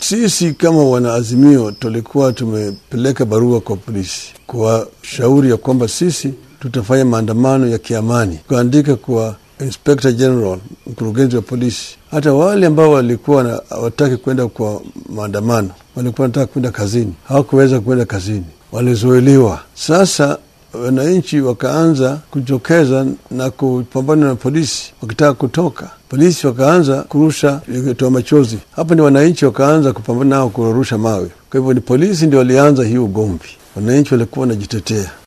Sisi kama wanaazimio tulikuwa tumepeleka barua kwa polisi kuwashauri ya kwamba sisi tutafanya maandamano ya kiamani, kuandika kwa Inspector General, mkurugenzi wa polisi, hata wale ambao walikuwa hawataki kwenda kwa maandamano, walikuwa wanataka kwenda kazini, hawakuweza kwenda kazini, walizuiliwa. Sasa wananchi wakaanza kujitokeza na kupambana na polisi wakitaka kutoka. Polisi wakaanza kurusha toa machozi. Hapa ni wananchi wakaanza kupambana nao kurusha mawe. Kwa hivyo ni polisi ndio walianza hii ugomvi, wananchi walikuwa wanajitetea.